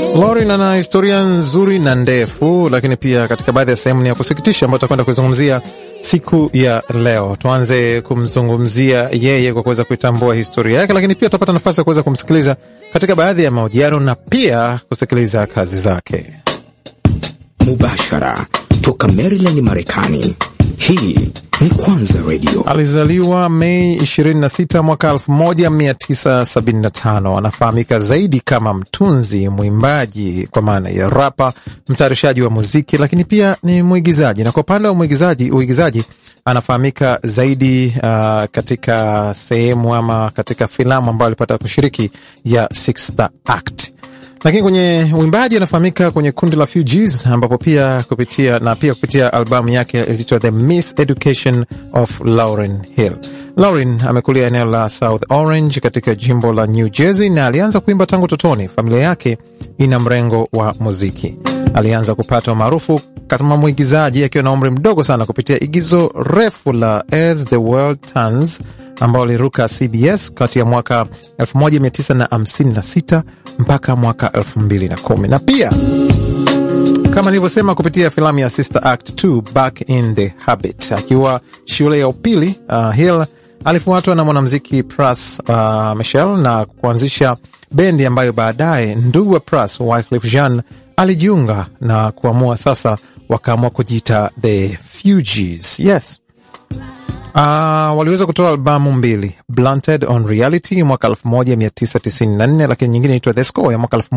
Lauren ana historia nzuri na ndefu, lakini pia katika baadhi ya sehemu ni ya kusikitisha ambayo tutakwenda kuizungumzia siku ya leo. Tuanze kumzungumzia yeye kwa kuweza kuitambua historia yake, lakini pia tutapata nafasi ya kuweza kumsikiliza katika baadhi ya mahojiano na pia kusikiliza kazi zake mubashara toka Maryland, Marekani. Hii ni Kwanza Radio. Alizaliwa Mei 26 mwaka 1975. Anafahamika zaidi kama mtunzi, mwimbaji kwa maana ya rapa, mtayarishaji wa muziki, lakini pia ni mwigizaji. Na kwa upande wa mwigizaji, uigizaji anafahamika zaidi uh, katika sehemu ama katika filamu ambayo alipata kushiriki ya Sixth Act lakini kwenye uimbaji anafahamika kwenye kundi la Fugees ambapo pia kupitia na pia kupitia albamu yake iliitwa The Miseducation of Lauryn Hill. Lauryn amekulia eneo la South Orange katika jimbo la New Jersey na alianza kuimba tangu utotoni. Familia yake ina mrengo wa muziki. Alianza kupata umaarufu kama mwigizaji akiwa na umri mdogo sana kupitia igizo refu la As the World Turns ambao aliruka CBS kati ya mwaka 1956 mpaka mwaka 2010 na pia kama nilivyosema kupitia filamu ya Sister Act 2 Back in the Habit. Akiwa shule ya upili uh, Hill alifuatwa na mwanamuziki Pras uh, Michel na kuanzisha bendi ambayo baadaye ndugu wa Pras Wyclef Jean alijiunga na kuamua sasa, wakaamua kujiita The Fugees. Yes. Uh, waliweza kutoa albamu mbili Blunted on Reality mwaka 1994 lakini nyingine inaitwa The Score ya mwaka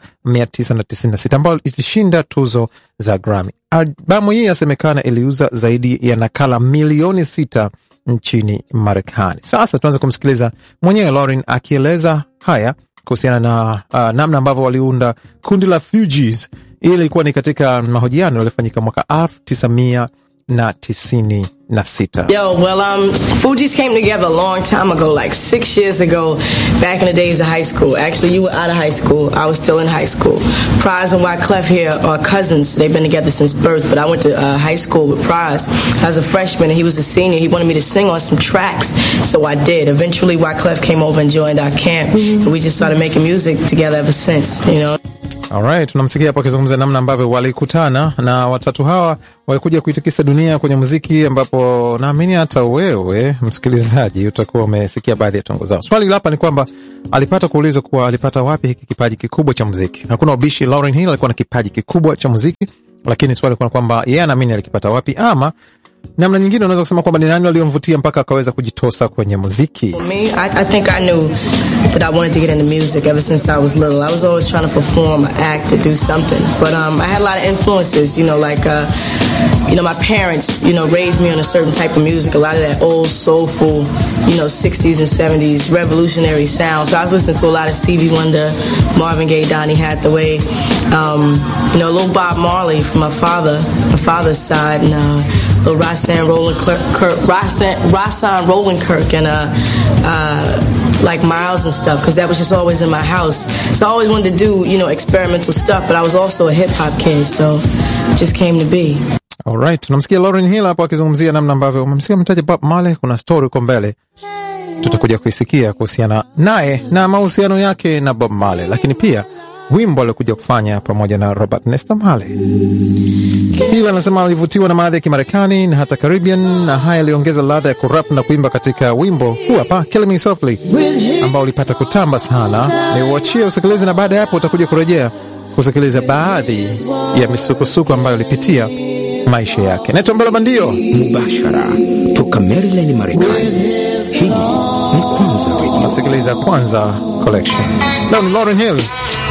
1996 ambayo ilishinda tuzo za Grammy. Albamu hii yasemekana iliuza zaidi ya nakala milioni sita nchini Marekani. Sasa tuanze kumsikiliza mwenyewe Lauren akieleza haya kuhusiana na uh, namna ambavyo waliunda kundi la Fugees. Hii ilikuwa ni katika mahojiano yaliyofanyika mwaka 1900 na tisini na sita. Yo, well, um, Fugees came together a long time ago, like six years ago, back in the days of high school. Actually, you were out of high school. I was still in high school. Prize and Wyclef here are cousins. They've been together since birth, but I went to uh, high school with Prize as a freshman, and he was a senior. He wanted me to sing on some tracks, so I did. Eventually, Wyclef came over and joined our camp, and we just started making music together ever since, you know. Alright, tunamsikia hapo akizungumza namna ambavyo walikutana na watatu hawa walikuja kuitikisa dunia kwenye muziki, ambapo naamini hata wewe msikilizaji utakuwa umesikia baadhi ya tongo zao. Swali hapa ni kwamba alipata kuulizwa kuwa alipata wapi hiki kipaji kikubwa cha muziki. Hakuna ubishi, Lauryn Hill alikuwa na kipaji kikubwa cha muziki, lakini swali kuna kwamba yeye anaamini alikipata wapi, ama namna nyingine unaweza kusema kwamba ni nani aliyomvutia mpaka akaweza kujitosa kwenye muziki. For me, I, I think I knew that I wanted to get into music ever since I was little. I was always trying to perform, act, to do something. But um, I had a lot of influences, you know, like, uh, you know, my parents, you know, raised me on a certain type of music, a lot of that old soulful, you know, 60s and 70s revolutionary sound. So I was listening to a lot of Stevie Wonder, Marvin Gaye, Donny Hathaway, um, you know, little Bob Marley from my father, my father's side, and uh, little Rossan Roland Kirk, Rossan, Rossan Roland Kirk, and uh, uh, like Miles and stuff, because that was just always in my house. So I always wanted to do, you know, experimental stuff, but I was also a hip hop kid, so it just came to be. Alright, tunamsikia Lauryn Hill hapo akizungumzia namna ambavyo umemsikia mtaja Bob Marley. Kuna story huko mbele tutakuja kuisikia kuhusiana naye na mahusiano yake na Bob Marley, lakini pia wimbo aliokuja kufanya pamoja na Robert Nesta Marley. Hill anasema alivutiwa na maadhi ya Kimarekani na hata Caribbean, na haya aliongeza ladha ya kurap na kuimba katika wimbo huu hapa Kill Me Softly ambao ulipata kutamba sana. Ni uachie usikilize, na baada ya hapo utakuja kurejea kusikiliza baadhi ya misukosuko ambayo alipitia maisha yake. Naitwa Mbela Bandio, mubashara toka Maryland, Marekani. Hii ni Kwanza Radio. unasikiliza Kwanza Collection. Leo ni Lauryn Hill